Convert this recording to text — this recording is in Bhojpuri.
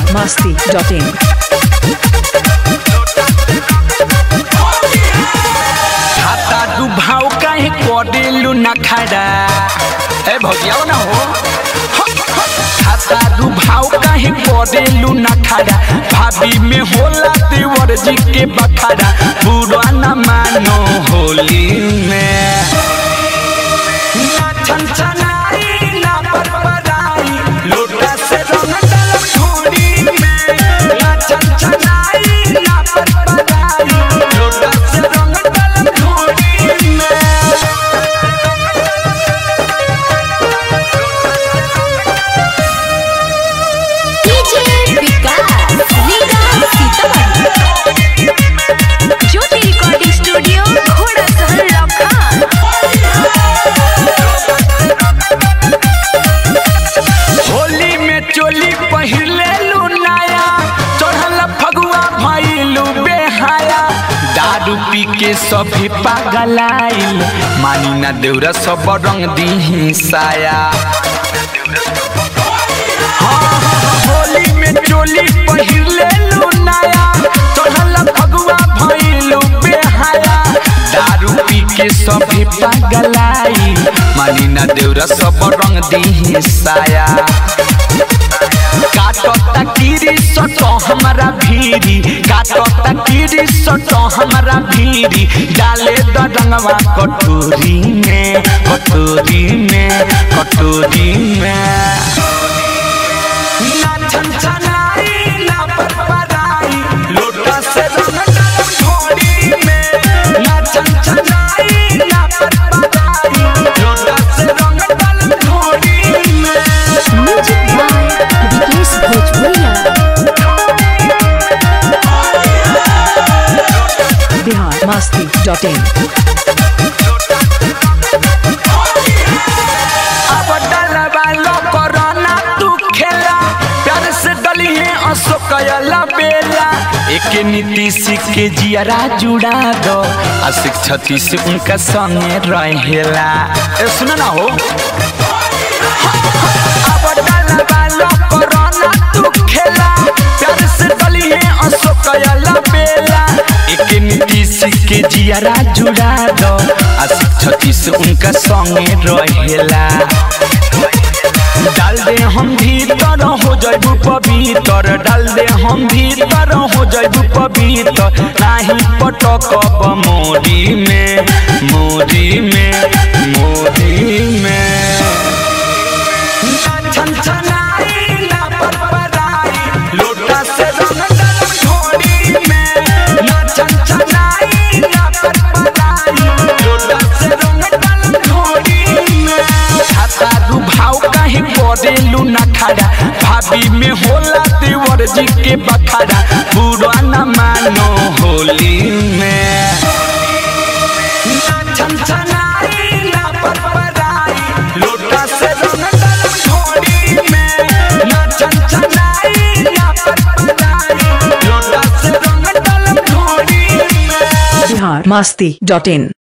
biharmasti.in खाता दुभाव काहे करेलु न खड़ा ए भौजिया ना हो खाता दुभाव काहे करेलु न खड़ा भाभी में होला देवर जी के बखाड़ा बुरा न मानो होली में ना छनछनाई ना परपराई लोटा से रंग डालब झोली में ना छनछनाई ना परपराई लोटा से रंग डालब झोली में डीजे विकास लीला सीतामढ़ी ज्योति रिकॉर्डिंग स्टूडियो घोड़ा सहर लखन होली में चोली पहिरले लू नया चढ़ल फगुआ भइलू बेहाया दारू पी के सभी पागलाइल मानी ना देवरा सब रंग दी साया हाँ, होली में चोली पहिरले लू नया चढ़ल फगुआ भइलू बेहाया दारू पी के सभी पागलाई मानी ना देवरा सब रंग दी साया काटता कीरी सटो हमारा भीरी काटता कीरी सटो हमारा भीरी डाले द रंगवा कटोरी में कटोरी में कटोरी में ना छनछनाई ना परपराई लोटा से रंग डालब झोली में ना छनछनाई ना परपराई लोटा से रंग डालब झोली में म्यूजिक बाय विकेश भोजपुरिया biharmasti.in अब डलवा लो कोरोना तू खेला प्यार से डली है अशोक यला बेला एक नीतीश के जियरा जुड़ा दो आशिक छती से उनका संगे रहेला ए सुना ना हो अब डलवा लो कोरोना तू खेला प्यार से डली है अशोक यला बेला एक नीतीश के जियरा जुड़ा दो आशिक छती से उनका संगे रहेला डाल दे हम भीतर हो जाइबू पवित्र डाल दे हम भीतर हो जाइबू पवित्र नाही पटकब मोरी में मोरी में मोरी में ना छनछनाई ना परपराई लोटा से रंग डालब झोली में ना छनछनाई ना परपराई लोटा से रंग डालब झोली में खाता दुभाव काहे करेलू न खड़ा भाभी में होला देवर जी के बखाड़ा बुरा न मानो होली में ना छनछनाई ना परपराई लोटा से रंग डालब झोली में ना छनछनाई ना परपराई लोटा से रंग डालब झोली में biharmasti.in